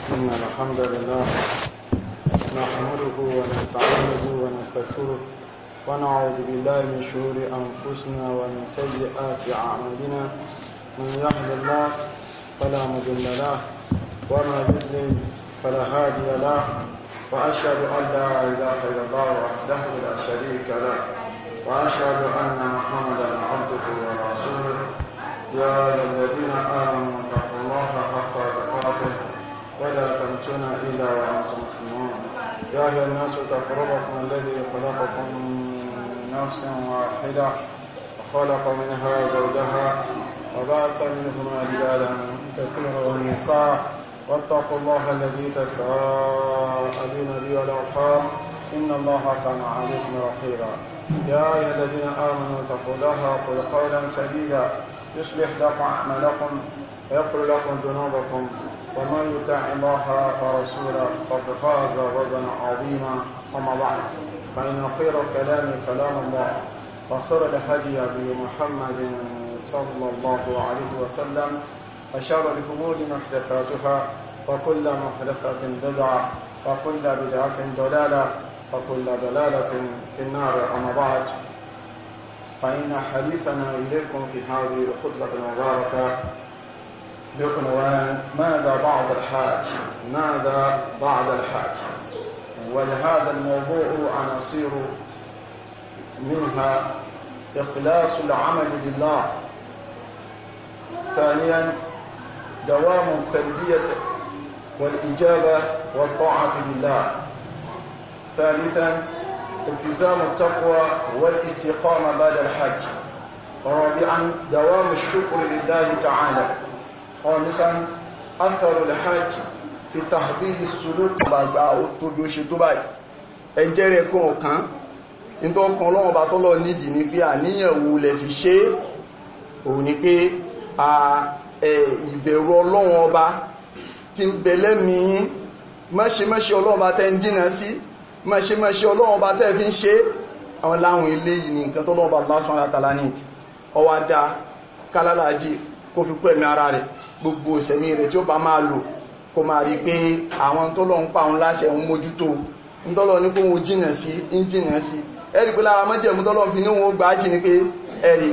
إن الحمد لله نحمده ونستعينه ونستغفره ونعوذ بالله من شرور أنفسنا ومن سيئات أعمالنا من يهد الله فلا مضل له وما يضلل فلا هادي له وأشهد أن لا إله إلا الله وحده لا شريك له وأشهد أن محمدا عبده ورسوله يا أيها الذين آمنوا اتقوا الله حق تقاته ولا تموتن إلا وأنتم مسلمون يا أيها الناس اتقوا ربكم الذي خلقكم من نفس واحدة وخلق منها زوجها وبعث منهما رجالا كثيرا ونساء واتقوا الله الذي تساءلون به والأرحام إن الله كان عليكم رقيبا يا أيها الذين آمنوا اتقوا الله وقولوا قولا سديدا يصلح لكم أعمالكم ويغفر لكم ذنوبكم ومن يطع الله ورسوله فقد فاز فوزا عظيما أما بعد فإن خير الكلام كلام الله وخير الهدي هدي محمد صلى الله عليه وسلم وشر الأمور محدثاتها وكل محدثة بدعة وكل بدعة ضلالة وكل ضلالة في النار أما بعد فإن حديثنا إليكم في هذه الخطبة المباركة بعنوان ماذا بعد الحاج ماذا بعد الحاج ولهذا الموضوع عناصر منها إخلاص العمل لله ثانيا دوام التربية والإجابة والطاعة لله ثالثا التزام التقوى والاستقامة بعد الحج رابعا دوام الشكر لله تعالى خامسا أثر الحج في تحضير السلوك gbàgbà ó tóbi ó ṣe tó báyìí ẹjẹ́ rẹ̀ kún ọ̀kan ní tó kan lọ́wọ́ bá tọ́lọ nídìí ní pé àníyàn wo lẹ fi ṣe òun ni pé ìbẹ̀rù ọlọ́wọ́ ọba tí ń bẹ̀lẹ́ mìíyín mọ́ṣe-mọ́ṣe ọlọ́wọ́ bá tẹ́ ń jìnà sí mọ́ṣe-mọ́ṣe ọlọ́wọ́ bá tẹ́ fi ń ṣe àwọn láwọn ilé yìí ní nǹkan tọ́lọ́wọ́ bá Allah subhanahu wa ta'ala ní ọwá dá kálálàájì kó fi pẹ̀mí ara rẹ̀ gbogbo ìsẹ̀mí rẹ̀ tí ó bá máa lò kó máa rí pé àwọn tọ́lọ́ ń pa òun láṣẹ ń mójútó ń tọ́lọ́ ní kó wọn jìnà sí ń jìnà sí ẹ̀rí pé lára mọ́jẹ̀mú tọ́lọ́ fi ní wọn gbà jì ní pé ẹ̀rí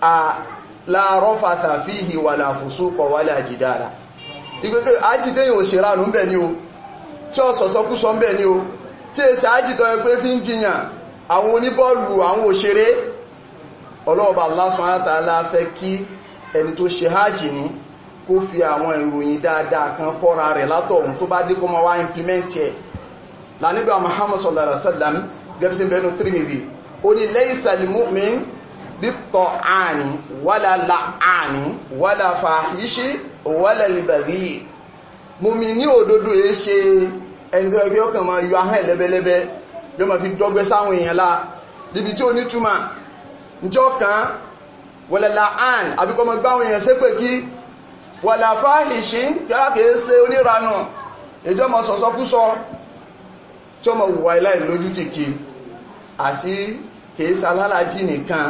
láàárọ̀ fàtàfíhì wà láàfùsúkọ̀ wà láàjìdára ìgbẹ́gbẹ́ ajítẹ́yìn òṣèrànù ń bẹ̀ ní o tí ó sọ̀sọ́kúsọ ń bẹ̀ ní o tí èsì ajítọ́ ẹgbẹ́ fi ń jiyàn àwọn oníbọ́ọ̀lù àwọn òṣèré ọlọ́ọ̀bà Allah subhanahu wa ta'ala fẹ́ kí ẹni tó ṣe hajj ní kó fi àwọn ìròyìn dáadáa kan kọ́ra rẹ̀ látọ̀hún tó bá dé kó máa wá implement ẹ̀ lánìbà Muhammad sallallahu alaihi wasallam gẹ́bísí bẹnu Tirmidhi ó ní laysa al-mu'min bit-ta'ani wala la'ani wala fahishi wala al-baghi mùmí ní òdodo yẹ ṣe ẹni tó ẹgbẹ́ ọkàn máa yọ ahẹ́ lẹ́bẹ́lẹ́bẹ́ yọ ma fi dọ́gbẹ́ sáwọn èèyàn lá níbi tí ó ní túmà njọ́ kan wala la'an àbíkọ́ mọ́ gbáwọn èèyàn ṣépè kí wala fahishi yára kìí ṣe oníranù ìjọ mọ̀ sọ̀sọ́kúsọ tí ó mọ̀ wà ilá ìlójú ti kí àti kìí sálálàájì nìkan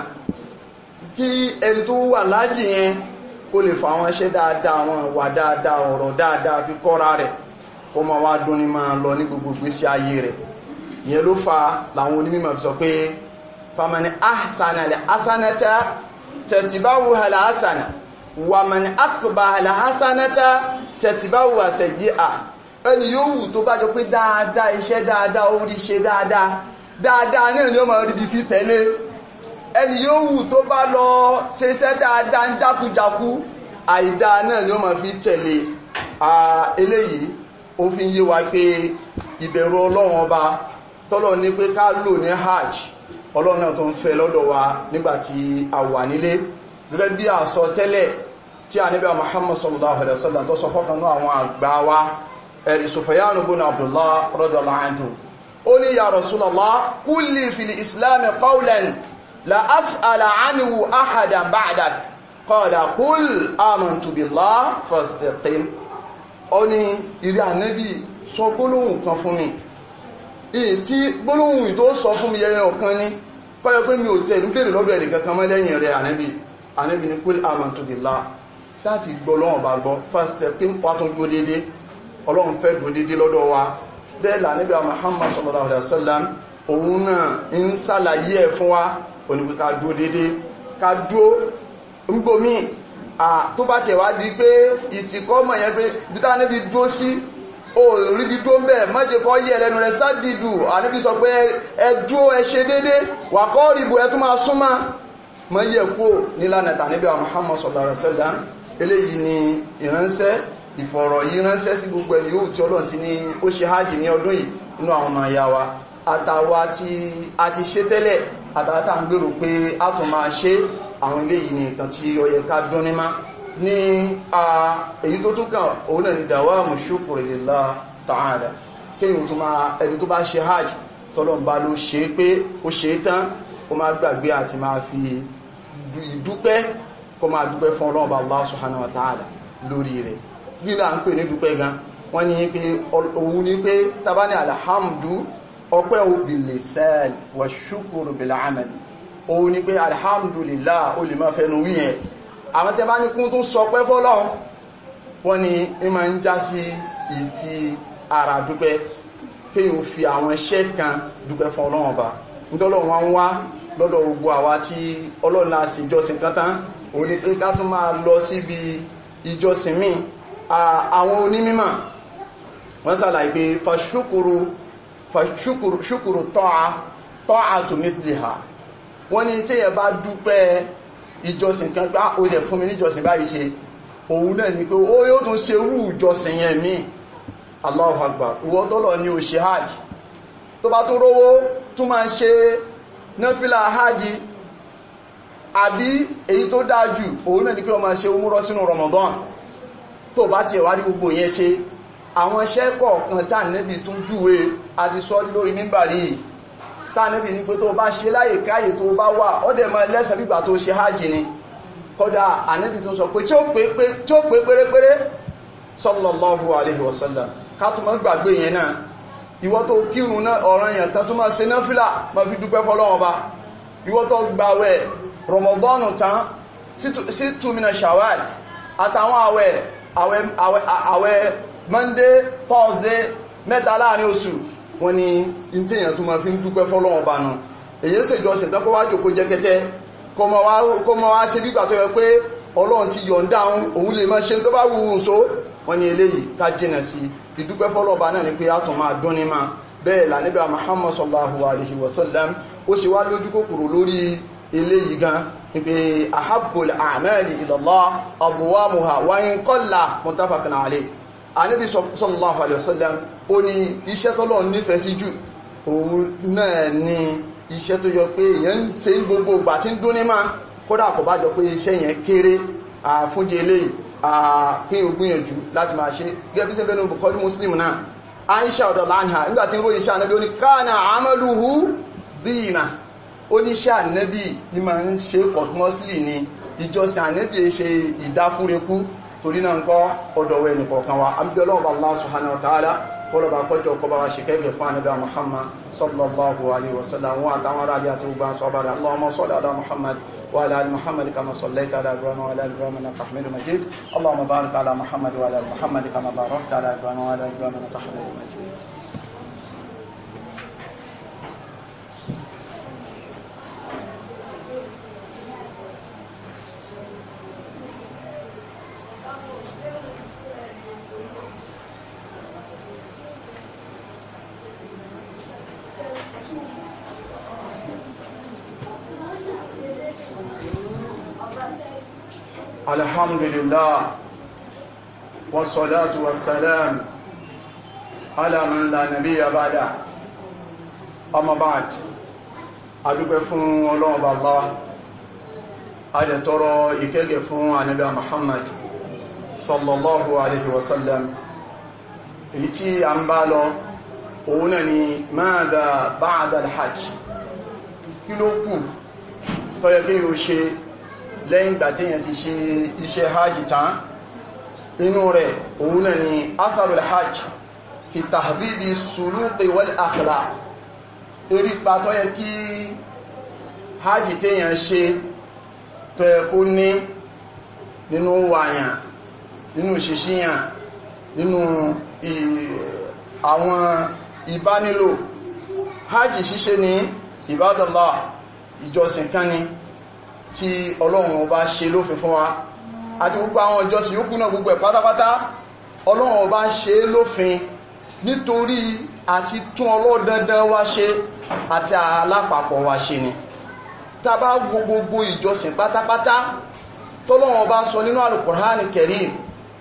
kí ẹni tó wà lájì yẹn kó lè fà wọn ṣe dáadáa wọn wà dáadáa ọ̀rọ̀ dáadáa fi kọ́ra rẹ̀ kó ma wá dún ní máa lọ ní gbogbo ìgbésí ayé rẹ̀ ìyẹn ló fa làwọn onímọ̀ fi sọ pé famani ahsana lè asanata tẹ̀tìbáwò hàlà asana wà mani akọba hàlà asanata tẹ̀tìbáwò àṣẹ̀yí à ẹni yóò wù tó bá jọ pé dáadáa iṣẹ́ dáadáa orí ṣe dáadáa dáadáa náà ni ó máa rí bí fi tẹ̀lé ẹni yóò wù tó bá lọ ṣeṣẹ́ dáadáa ń jákújákú àìdá náà ni ó máa fi tẹ̀lé eléyìí ó fi ń yé wa pé ìbẹ̀rù ọlọ́run ọba tọ́lọ̀ ní pé ká lò ní hajj ọlọ́run náà tó ń fẹ́ lọ́dọ̀ wa nígbàtí a wà nílé gẹ́gẹ́ bí àsọ tẹ́lẹ̀ tí a níbẹ̀ Muhammad sallallahu alaihi wasallam tó sọ fọ́kànlá àwọn àgbà wa ẹ̀rì Sufyan ibn Abdullah radiyallahu anhu ó ní ya Rasulallah kulli fil islam qawlan la as'ala anhu ahadan ba'dak qala qul amantu billah fastaqim ó ní ìrí ànábì sọ gbólóhùn kan fún mi èyí tí gbólóhùn tó sọ fún mi yẹyẹ ọ̀kan ní kọ́yọ pé mi ò tẹ̀ ní bèèrè lọ́dọ̀ ẹ̀lẹ̀ kankan mọ́ lẹ́yìn rẹ̀ ànábì ànábì ní qul amantu billah sáàtì gbọ́ lọ́wọ́n bá gbọ́ fastaqim pàtún gbó dédé ọlọ́run fẹ́ dúró dédé lọ́dọ̀ wa bẹ́ẹ̀ là níbi Muhammad sallallahu alaihi wasallam òun náà ń sàlàyé ẹ̀ fún wa onípe ká dúró dédé ká dúró ńgbòmí tó bá tẹ̀ wá di pé ìsìnkọ́mọ̀ yẹn pé bí tá níbi dúró sí ó rí bí dúró ń bẹ̀ mọ́jẹ́ kọ́ yẹ lẹ́nu rẹ̀ sádìdù àníbi sọ pé ẹ dúró ẹ ṣe dédé wà kọ́ ríbu ẹ tún máa súnmọ́ mọ́ yẹ kú nílànà tàníbi Muhammad sallallahu alaihi wasallam eléyìí ni ìránṣẹ́ ìfọ̀rọ̀ yìí ránṣẹ́ sí gbogbo ẹni yóò tí Ọlọ́run ti ní ó ṣe hajj ní ọdún yìí inú àwọn ọmọ ìyá wa àtàwà tí a ti ṣe tẹ́lẹ̀ àtàwátà ń gbèrò pé a tún máa ṣe àwọn eléyìí ni nǹkan tí ó yẹ ká dún ní má ní èyí tó tún kàn òun náà ni dawamu shukri lillah ta'ala kéyìn tó máa ẹni tó bá ṣe hajj tọ́lọ́n bá ló ṣe pé ó ṣe tán ó máa gbàgbé àti máa fi ìdúpẹ́ kó máa dúpẹ́ fún Ọlọ́run Allah subhanahu wa ta'ala lórí rẹ̀ kí là ń pè ní dúpẹ́ gan wọ́n ní pé òun ní pé tabá ní alhamdu ọpẹ́ bil lisan wa shukru bil amal òun ní pé alhamdulillah o lè máa fẹnu wí yẹn àwọn tí a bá ní kún tún sọ pẹ́ fọ́lọ́run wọ́n ní ẹ máa ń já sí ìfi ara dúpẹ́ kí o fi àwọn iṣẹ́ kan dúpẹ́ fún Ọlọ́run ọba nítọ́lọ́run wọn wá lọ́dọ̀ gbogbo àwa tí Ọlọ́run náà sì ìjọsìn kan tán òun ní pé ká tún máa lọ síbi ìjọsìn míì àwọn onímímọ̀ wọ́n sàlàyé pé fàṣúkúrú fàṣúkúrú tọ́a tọ́a tó mithliha wọ́n ní tí ẹ bá dúpẹ́ ìjọsìn kan gbá ó dẹ̀ fún mi níjọsìn báyìí ṣe òun náà ni pé ó yóò tún ṣe rú ìjọsìn yẹn mí Allahu Akbar ìwọ tọ́lọ̀ ní o ṣe hajj tó bá tún rówó tún máa ṣe náfílà hajj àbí èyí tó dájú òun náà ni pé ó máa ṣe umúrọ sínú Ramadan tó bá ti ẹ̀wà rí gbogbo yẹn ṣe àwọn iṣẹ́ kọ̀ọ̀kan tí ànẹ́bì tún júwe àti sọ lórí mímbàrí tánẹ́bì ní pé tó bá ṣe láyè káyè tó bá wà ó dẹ̀ mọ́ lẹ́sẹ̀ bígbà tó ṣe hajj ni kódà ànẹ́bì tún sọ pé tí ó pé pérépéré sallallahu alaihi wasallam kátùmọ́ gbàgbé yẹn náà ìwọ tó kírun náà ọ̀ràn yẹn tán tó máa ṣe náfìlà máa fi dúpẹ́ fọ́lọ́run ba ìwọ tó gbàwẹ̀ Ramadan tán sí túnmínà Shawwal àtàwọn àwẹ̀ àwẹ̀ monday thursday mẹ́ta láàrin oṣù wọ́n ní in tí èyàn tó ma fi ń dúpẹ́ fọ́lọ́wọ́n bá nù èyí sì jọ sìn tọ́kọ́ wá jòkó jẹ́kẹ́tẹ́ kó mọ́ wá sí bígbà tó yẹ pé ọlọ́run ti yọ̀ǹda òun lè máa ṣe tó bá wù ú so wọ́n ní eléyìí ká jìnà sí ìdúpẹ́ fọ́lọ́wọ́n bá náà ni pé a tún máa dún ní máa bẹ́ẹ̀ lànẹ́bà Muhammad sallallahu alaihi wasallam ó ṣe wá lójú kòkòrò lórí eléyìí gan pé ahabbul a'mali ila Allah abwamuha wa in qalla muttafaqun alayh Ànábì sallallahu alaihi wasallam ó ní iṣẹ́ tọ́lọ̀ nífẹ̀ẹ́ sí jù òun náà ni iṣẹ́ tó yọ pé èyàn ń tẹ́ gbogbo ìgbà tí ń dún ní máa kódà kò bá jọ pé iṣẹ́ yẹn kéré fúnjẹ eléyìí kí o gbìyànjú láti máa ṣe gẹ́bí sẹ́fẹ́ ní Bukhari Muslim náà Aisha ọ̀dọ̀lá àníhà nígbàtí ń ròyìn iṣẹ́ Ànábì ó ní kana amaluhu dina oníṣẹ́ ànẹ́bì ní ma ń ṣe continuously ni ìjọsìn ànẹ́bì ṣe ìdáfúrekú torí náà ń kọ́ ọ̀dọ̀wẹ̀ nìkọ̀ọ̀kan wa àbí Ọlọ́run bá Allah subhanahu wa ta'ala kọlọ̀bà kọjọ kọba wa ṣe kẹ́gẹ̀ fún ànẹ́bì Muhammad sallallahu alaihi wasallam wọn àtàwọn ará alẹ́ àti gbogbo àwọn sọ́bàrẹ̀ Allahumma salli ala Muhammad wa ala ali Muhammad kama sallaita ala Ibrahim wa ala ali Ibrahim innaka Hamidum Majid Allahumma barik ala Muhammad wa ala ali Muhammad kama barakta ala Ibrahim wa ala ali Ibrahim innaka Hamidum Majid الحمد لله والصلاة والسلام على من لا نبي بعده أما بعد adúpẹ́ fún Ọlọ́run Allah adẹ̀tọrọ ìkẹ́gẹ̀ fún ànábì Muhammad sallallahu alaihi wasallam èyí tí a ń bá lọ òun náà ni madha ba'da al-hajj kí ló kù tó yẹ kí o ṣe lẹ́yìn ìgbà tí yẹn ti ṣe iṣẹ́ hajj tán inú rẹ̀ òun náà ni atharul hajj fi tahdhibi suluqi wal akhlaq erí pa tó yẹ kí hajj tí yẹn ṣe tó yẹ kó ní nínú wàyàn nínú ṣiṣíyàn nínú àwọn ìbánilò hajj ṣíṣe ní ìbádọ́lá ìjọsìn kan ni tí ọlọ́run ọba ṣe lófin fún wa àti gbogbo àwọn ìjọsìn yókù náà gbogbo ẹ̀ pátápátá ọlọ́run ọba ṣe lófin nítorí àti tún ọlọ́dandan wa ṣe àti alápapọ̀ wa ṣe ni tá bá gbogbo ìjọsìn pátápátá tọ́lọ́run ọba sọ nínú Al-Qur'an Karim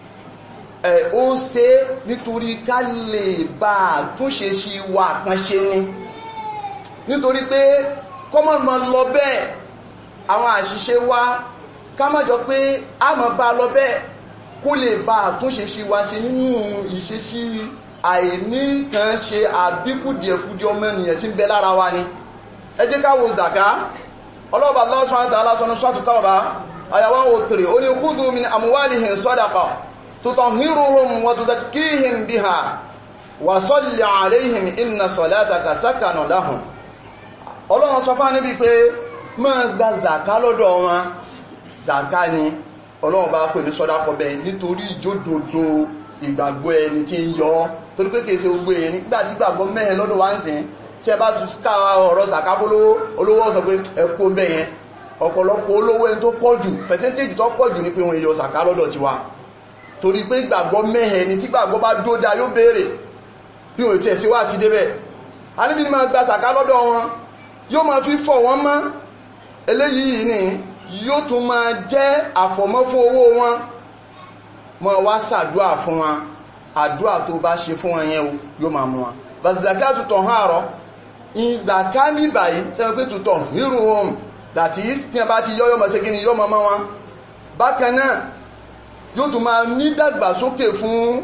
ẹ̀ ó ṣe nítorí ká lè bá àtúnṣe sí wa kan ṣe ni nítorí pé kọ́mọ̀ mọ́ lọ bẹ́ẹ̀ àwọn àṣìṣe wa ká má jọ pé a mọ̀ bá lọ bẹ́ẹ̀ kó lè bá àtúnṣe sí wa ṣe nínú ìṣesí àìní kan ṣe àbíkùdìẹ̀kùdìẹ̀ ọmọ ènìyàn tí ń bẹ lára wa ni ẹ jẹ́ ká wo zaka ọlọ́ọ̀bà Allah subhanahu wa ta'ala sọ́nà sọ́tù tọ́ọ̀bá àyàwó òtèrè ó ní khudhu min amwalihim sadaqa tutahhiruhum wa tuzakkihim biha wa salli alayhim inna salataka sakanun lahum ọlọ́run sọ fáà níbi pé máa gba zaka lọ́dọ̀ wọn zaka ni ọlọ́run bá pè ní sọ́dápọ̀ bẹ́ẹ̀ nítorí ìjódòdó ìgbàgbọ́ ẹni tí ń yọ torí pé kèsè gbogbo èèyàn nígbà tí gbàgbọ́ mẹ́ẹ̀ lọ́dọ̀ wá ń sìn tí ẹ bá ká ọ̀rọ̀ zaka bólówó olówó sọ pé ẹkú ń bẹ̀ yẹn ọ̀pọ̀lọpọ̀ olówó ẹni tó pọ̀ jù pẹ̀sẹ́ntéjì tó pọ̀ jù ní pé wọ́n yọ zaka lọ́dọ̀ tiwa torí pé gbàgbọ́ mẹ́ẹ̀ ni tí gbàgbọ́ bá dódá yóò béèrè bí wọ́n ti ẹ̀ sí wá sí débẹ̀ a níbi máa gba zaka lọ́dọ̀ wọn yóò máa fi fọ̀ wọ́n mọ́ eléyìí ni yóò tún máa jẹ́ àfọ̀mọ́ fún owó wọn mọ́ wá sàdúà fún wọn àdúà tó bá ṣe fún wọn yẹn yóò máa mú wọn bàzìzàká tutọ̀ hàn àrọ́ ìzàká ní báyìí sẹ́wọ́n pé tutọ̀ hírù home that is tí wọ́n bá ti yọ́yọ́ mọ̀ sí kí ni yọ́ mọ́ wọn bákan náà yóò tún máa ní dàgbàsókè fún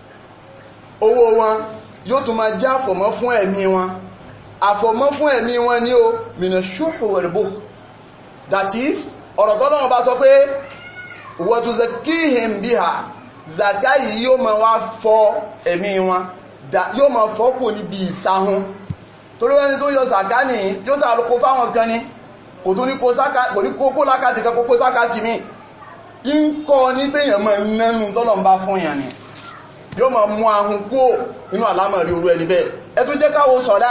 owó wọn yóò tún máa jẹ́ àfọ̀mọ́ fún ẹ̀mí wọn àfọ̀mọ́ fún ẹ̀mí wọn ní o mìnà ṣúhù wẹ̀rẹ̀bò that is ọ̀rọ̀ tọ́lọ́wọ́n bá sọ pé wọ́túnṣe kíhìn bí ha zaka yìí yóò máa wá fọ ẹ̀mí wọn yóò máa fọ́pò níbi ìsáhún torí wẹ́ni tó yọ zaka ní yóò sàlùkó fáwọn kan ní kò tún ní kókó lákàtì kan kókó sákàtì mi ń kọ́ ní pé èèyàn máa nẹ́nu tọ́lọ̀ ń bá fún èèyàn ni yóò máa mú ahun kó inú àlámọ̀rí orú ẹni bẹ́ẹ̀ ẹ tún jẹ́ káwo sọ̀dá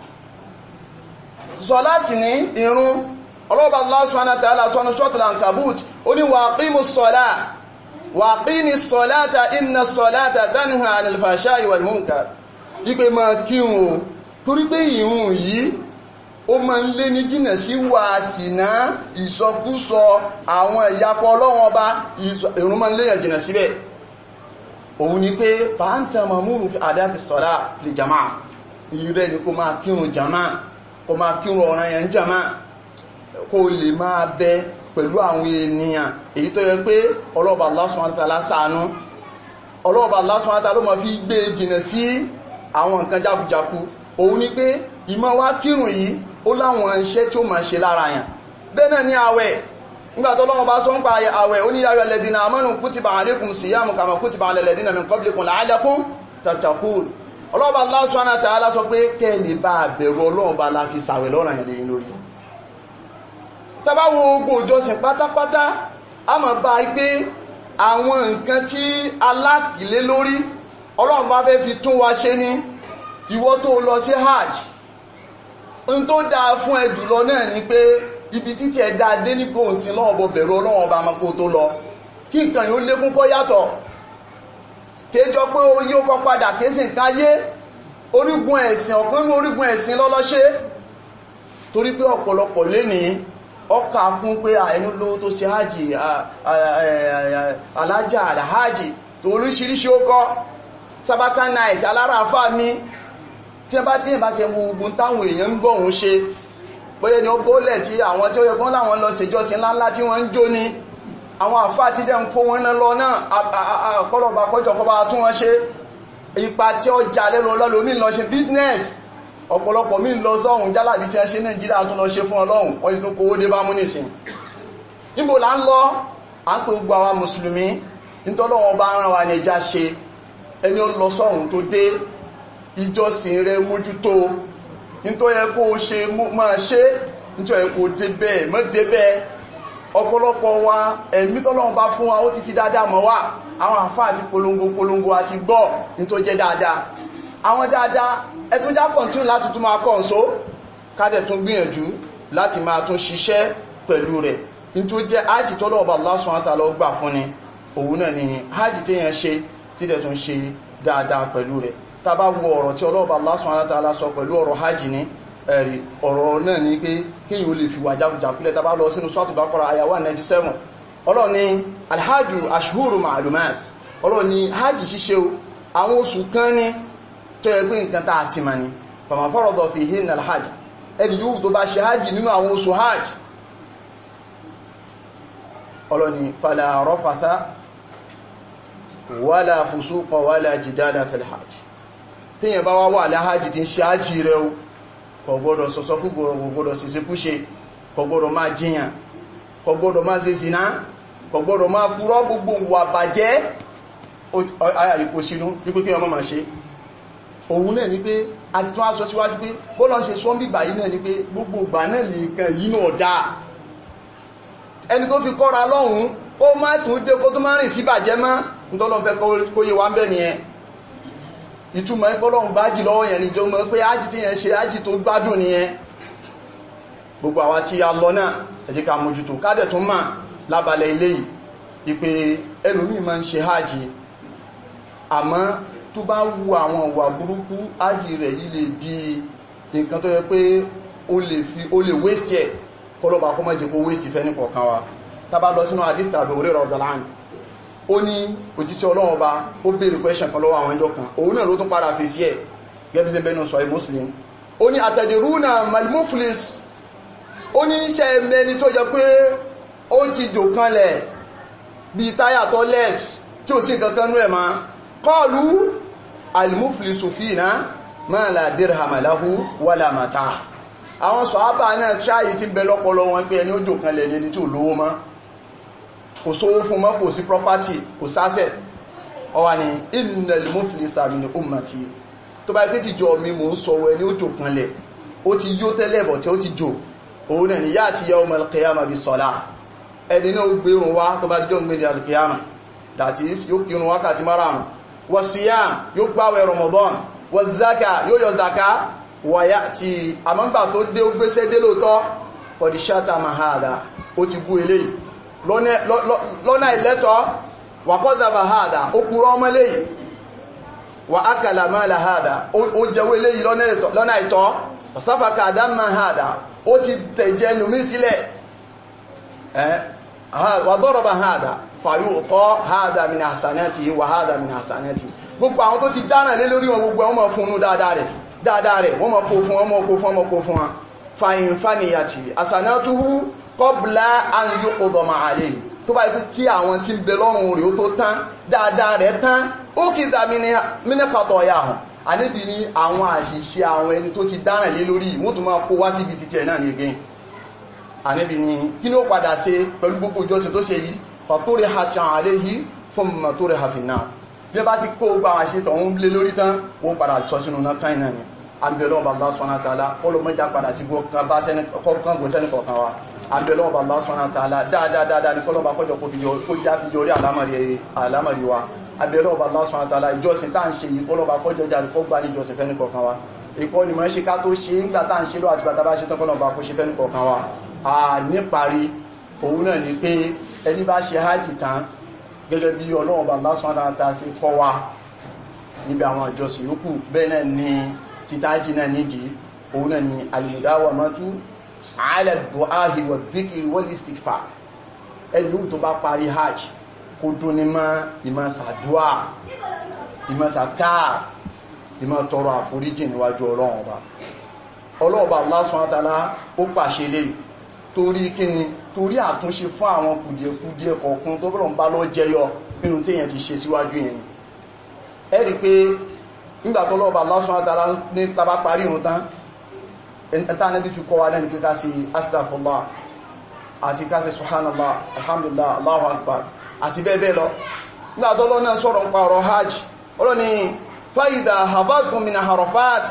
sọ̀láti ní irun ọlọ́ọ̀bá Allah subhanahu wa ta'ala sọ́nà suratul Ankabut ó ní waqimus salah waqimis salata inna salata tanha 'anil fahsha'i wal munkar ipé ma kírun o torí pé ìrun yìí ó ma ń lé ní jìnà sí wà sínà ìsọkúsọ àwọn ìyapọ̀ ọlọ́wọ́n ọba ìrun ma ń léyàn jìnà síbẹ̀ òun ni pé fa'anta mamuru fi adati salah fil jama'a ìrẹ́ ni kó máa kírun jama'a kó máa kírun ọ̀ràn yẹn jama kó lè máa bẹ pẹ̀lú àwọn ènìyàn èyí tó yẹ pé ọlọ́ọ̀bà Allah subhanahu wa ta'ala ṣàánú ọlọ́ọ̀bà Allah subhanahu wa ta'ala ló ma fi gbé jìnà sí àwọn nǹkan jákujàku òun ni pé ìmọ̀ wá kírun yìí ó láwọn iṣẹ́ tí ó máa ṣe lára yàn bẹ́ẹ̀ náà ní àwẹ̀ nígbàtí Ọlọ́run bá sọ ń pa àwẹ̀ ó ní ya ayyuhal ladhina amanu kutiba alaykum siyamu kama kutiba alal ladhina min qablikum la'allakum tattaqun ọlọ́ọ̀bá Allah subhanahu wa ta'ala sọ pé kẹ́ẹ̀lì bá bẹ̀rù ọlọ́ọ̀bá la fi sàwẹ̀ lọ́rọ̀ yẹn lẹ́yìn lórí tàbá wo gbogbo ìjọsìn pátápátá a mọ̀ bá pé àwọn nǹkan tí alákìlé lórí ọlọ́run bá fẹ́ fi tún wa ṣe ní ìwọ tó lọ sí hajj n tó dáa fún ẹ jùlọ náà ni pé ibi títí ẹ dáa dé ní gbòǹsìn náà bọ bẹ̀rù ọlọ́run ọba mako tó lọ kí nǹkan yóò lékún kọ́ yàtọ̀ kéjọ pé ó yí ó kọ́ padà késì nǹkan yé orígun ẹ̀sìn ọ̀kan ní orígun ẹ̀sìn lọ́lọ́ṣẹ́ torí pé ọ̀pọ̀lọpọ̀ lénìí ọkà kún pé àìnú lówó tó ṣe hajji alájà àdáhájì tó oríṣiríṣi ó kọ́ sabaka night alára àfá mi tí ẹ bá tí ìbá ti gbogbo táwọn èèyàn ń gbọ́hun ṣe bóyẹ ni ó bólẹ̀ tí àwọn tí ó yẹ kán láwọn lọ ṣèjọsìn ńláńlá tí wọ́n ń jó ní àwọn àfá tí dẹ̀ ń kó wọn náà lọ náà àkọlọ̀bà kọjọkọba tún wọ́n ṣe ipa tí ó jà lẹ́lọ lọ́lọ́mí lọ ṣe business ọ̀pọ̀lọpọ̀ mí lọ sọ́hun jálàbí tí a ṣe nàìjíríà tún lọ ṣe fún ọlọ́run wọ́n yìí tó kówó dé bá mú nìsìn níbo là ń lọ à ń pè gbogbo àwọn mùsùlùmí nítọ́lọ́wọ́n bá rán wa ní ẹjá ṣe ẹni ó lọ sọ́hun tó dé ìjọsìn rẹ mójútó nítorí ẹ kó ṣe máa ṣe nítorí ẹ kó dé bẹ́ẹ̀ mọ́ dé bẹ́ẹ̀ ọ̀pọ̀lọpọ̀ wa ẹ̀mí tọ́lọ́run bá fún wa ó ti fi dáadáa mọ̀ wá àwọn àfáà àti polongo polongo àti gbọ́ ní tó jẹ́ dáadáa àwọn dáadáa ẹtún já kọ̀ntínú láti tún máa kọ́ ǹsó kádẹ̀ tún gbìyànjú láti máa tún ṣiṣẹ́ pẹ̀lú rẹ̀ ní tó jẹ́ ájì tọ́lọ́ọ̀bà Allah subhanahu wa ta'ala gbà fún ni òun náà ni ájì tí yẹn ṣe tí dẹ̀ tún ṣe dáadáa pẹ̀lú rẹ̀ tá bá wo ọ̀rọ̀ tí ọlọ́ọ̀bà Allah subhanahu wa ta'ala sọ pẹ̀lú ọ̀rọ̀ hajj ní ẹ̀rí ọ̀rọ̀ náà ni pé kíyàn ó lè fi wà jákùjákulẹ̀ tá bá lọ sínú Suratul Baqara àyà 197 Ọlọ́run ní alhajju ashhuru ma'lumat Ọlọ́run ní hajj ṣíṣe àwọn oṣù kan ní tó yẹ pé nǹkan tá àti ma ní faman farada fihinna alhajj ẹni yóò tó bá ṣe hajj nínú àwọn oṣù hajj ọlọ́ni fala rafatha wala fusuqa wala jidala fil hajj tíyàn bá wá wà láhájì tí ń ṣe hajji rẹ̀ o kò gbọ́dọ̀ sọ̀sọ́ kúgbọ̀rọ̀ kò gbọ́dọ̀ sí síkúṣe kò gbọ́dọ̀ máa jíyàn kò gbọ́dọ̀ máa ṣe zina kò gbọ́dọ̀ máa kúrọ́ gbogbo wà bàjẹ́ ayàríkò sínú wípé kí ọmọ máa ṣe òun náà ni pé a ti tún aṣọ síwájú pé bọ́lọ̀ ṣe sọ́n bí gbàyí náà ni pé gbogbo ìgbà náà lè kan yìí náà dáa ẹni tó fi kọ́ra lọ́hun ó má tún dé kó tó má rìn sí bàjẹ́ mọ́ nítọ́lọ́n fẹ́ kó yé wa ń bẹ́ nìyẹn ìtumọ̀ ẹgbọ́lọ́hun bá jì lọ́wọ́ yẹn ni jọ mọ́ pé ájì tí yẹn ṣe ájì tó gbádùn nìyẹn gbogbo àwa tí a lọ náà ẹ jẹ́ ká mójútó kádẹ̀ tó mà lábalẹ̀ ilé yìí ìpè ẹlòmíì máa ń ṣe ájì àmọ́ tó bá wu àwọn ìwà burúkú ájì rẹ̀ yìí lè di nǹkan tó yẹ pé ó lè fi ó lè waste ẹ̀ kọlọ́bà kọ́ mọ́ jẹ́ kó waste fẹ́ ní kọ̀ọ̀kan wa tàbá lọ sínú àdíta àbẹ̀wòrẹ́ rọ̀dọ̀láàn ó ní òjíṣẹ́ ọlọ́run ọba ó bèèrè question kan lọ́wọ́ àwọn ẹjọ́ kan òun náà ló tún padà fèsì ẹ̀ gẹ́bíṣẹ́ bẹ́nu sọ muslim ó ní àtẹ̀dẹ̀rúnà malmuflis ó ní iṣẹ́ mẹ́ni tó jẹ pé ó ti jò kanlẹ̀ bí táyà tó lẹ́s tí ó sì kankan nú ẹ̀ ma kọlu almuflisu fina ma la dirham lahu wala mata àwọn sọ̀hábà náà tíráyì tí ń bẹ lọ́pọlọ wọn pé ẹni ó jò kanlẹ̀ ní ẹni tí ò lówó mọ́ kò sówó fún mọ́ kò sí property kò sásẹ̀ ọwà ní innal muflisa min ummati tó bá pé ti jọ mi mò ń sọ ẹni ó jò kanlẹ̀ ó ti yó tẹ́lẹ̀ bọ̀ tí ó ti jò òun náà ni yá àti yawmal qiyamah bí sọ́lá ẹni náà gbérun wá tó bá jọ gbé alkiyama that is yóò kírun wákàtí márùn-ún wa siyam yóò gbáwẹ̀ Ramadan wa zaka yóò yọ zaka wọ̀yá ti àmọ́gbà tó dé ó gbéṣẹ́ dé lóòtọ́ fọ̀díṣátà mahada ó ti bú eléyìí lọ́nà ìlẹ́tọ̀ wàkọ́zà mahada ó kúrọ ọmọ eléyìí wà ákàlà mọ́lá hada ó jẹwó eléyìí lọ́nà ìtọ́ ọ̀sáfàkà àdá mahada ó ti tẹ̀jẹ́ nùmí sílẹ̀ wà dọ́rọ̀ mahada fàyú ọkọ́ hada min hasanati wà hada min hasanati gbogbo àwọn tó ti dáná lé lórí wọn gbogbo ọmọ fún un dáadáa rẹ̀ dáadáa rẹ̀ wọ́n mọ̀ kó fún ọmọ kó fún ọmọ kó fún wọn fàyín fàníyàtì àsànátúhú kọ́bùlá àyíyó ọdọ̀mà àlè tó bá ikú kí àwọn tí ń bẹ lọ́rùn rẹ̀ ó tó tán dáadáa rẹ̀ tán ó kì í dá mínẹ́fàtọ̀ ọ̀yà hàn àníbi ní àwọn àṣìṣe àwọn ẹni tó ti dáná lé lórí wọ́n tún máa kó wá síbi títí ẹ̀ náà ní again àníbi ní kí ní ó padà ṣe pẹ̀lú gbogbo ìjọsìn tó ṣe yìí fàtórí hàtàn àlè yìí fún mọ̀tórí hàfin náà bí ẹ bá ti kó gbà àwọn àṣetọ̀ ń lé lórí tán wọ́n padà tọ́ sínú náà káì náà ni àbẹ̀lọ́wọ̀ Allah subhanahu wa ta'ala ọlọ́mọjá padà sí kọ́kàn gò sẹ́ni kọ̀ọ̀kan wa àbẹ̀lọ́wọ̀ Allah subhanahu wa ta'ala dáadáa ní kọ́lọ́mà kọjọ kó já fi yorí àlámàrí wa àbẹ̀lọ́wọ̀ Allah subhanahu wa ta'ala ìjọsìn tá ń ṣe yìí kọ́lọ́mà kọjọ jáde kó gbá ní ìjọsìn fẹ́ni kọ̀ọ̀kan wa ìkọ́ ni mọ́ ṣe ká tó ṣe ń gbà tá ń ṣe lọ àti bàtà bá ṣe tán kọ́lọ́mà kó ṣe fẹ́ni kọ̀ọ̀kan wa à níparí òun náà ni pé ẹni bá ṣe hajj tán gẹ́gẹ́ bí ọlọ́run bá Allah subhanahu wa ta'ala sí kọ́ wa níbi àwọn ìjọsìn yòókù bẹ́ẹ̀ náà ni títàjì náà nídìí òun náà ni al-mudawamatu ala ad-du'ahi wadh-dhikri wal-istighfar ẹni tó bá parí hajj kó dún ní mọ́ ìmọ̀ sàdúà ìmọ̀ sàkáà ìmọ̀ tọrọ àforíjì níwájú ọlọ́run ọba ọlọ́run ọba Allah subhanahu wa ta'ala ó pàṣẹ lè torí kíni torí àtúnṣe fún àwọn kùdìẹ̀kùdìẹ̀ kọ̀ọ̀kan tó bọ́lọ̀ ń bá lọ jẹyọ nínú téèyàn ti ṣe síwájú yẹn ẹ rí pé nígbàtọ́ lọ́ọ̀bà Allah subhanahu wa ta'ala ní tàbá parí ìrun tán ẹta níbi fi kọ́ wa lẹ́nu pé ká sí astaghfirullah àti ká sí subhanallah alhamdulillah allahu akbar àti bẹ́ẹ̀ bẹ́ẹ̀ lọ nígbàtọ́ lọ́ náà sọ̀rọ̀ ń pa ọ̀rọ̀ hajj ọlọ́ ni fa idha hafadhtum min arafat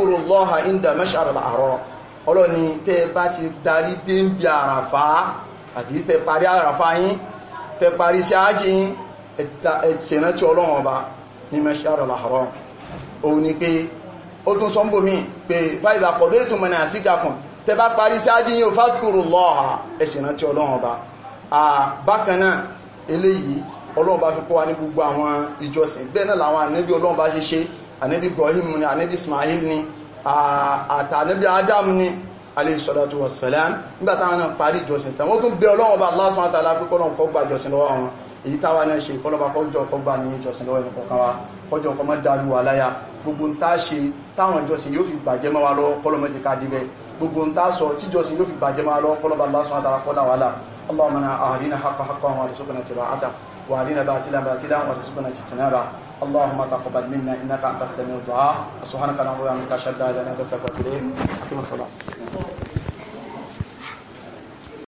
fadhkurullaha inda mash'ar al-haram ọlọ́ ni tẹ́ bá ti darí dé ń bí àràfá àti tẹ parí àràfà yín tẹ parí sí ájì yín ẹ̀tẹ̀rántí ọlọ́run ọba ní mashar al-haram òun ni pé ó tún sọ ń bò mí pé fáìdà kọ̀dé tó mọ̀ ní àsíkàkùn tẹ bá parí sí ájì yín ò fadhkurullaha ẹ̀tẹ̀rántí ọlọ́run ọba bákan náà eléyìí ọlọ́run bá fi kọ́ wa ní gbogbo àwọn ìjọsìn bẹ́ẹ̀ náà làwọn ànábì ọlọ́run bá ṣe ṣe ànábì Ibrahim ni ànábì Ismail ni àtà ànábì Adam ni alayhi salatu wassalam nígbàtà wọn náà parí ìjọsìn tàn wọ́n tún bẹ ọlọ́run bá Allah subhanahu wa ta'ala pé kọ́lọ́run kó gba ìjọsìn lọ́wọ́ wọn èyí táwa náà ṣe kọ́lọ́ba kọjọ kọ́ gbà ní ìjọsìn lọ́wọ́ ẹnì kọ̀ọ̀kan wa kọjọ kọ́ mọ́ dálu wa láyà gbogbo ń tá ṣe táwọn ìjọsìn yóò fi bàjẹ́ mọ́ wa lọ́wọ́ kọ́lọ́mọ́jì ká débẹ̀ gbogbo ń tá sọ tíjọsìn yóò fi bàjẹ́ mọ́ wa lọ́wọ́ kọ́lọ́ba Allah subhanahu wa ta'ala kọ́lá wa lá اللهم أهدنا حق حقا وارزقنا اتباعته وأهدنا باطلا باطلا وارزقنا اجتنابه اللهم تقبل منا إنك أنت السميع الدعاء سبحانك اللهم وبحمدك أشهد أن لا إله إلا أنت أستغفرك وأتوب إليك أقم الصلاة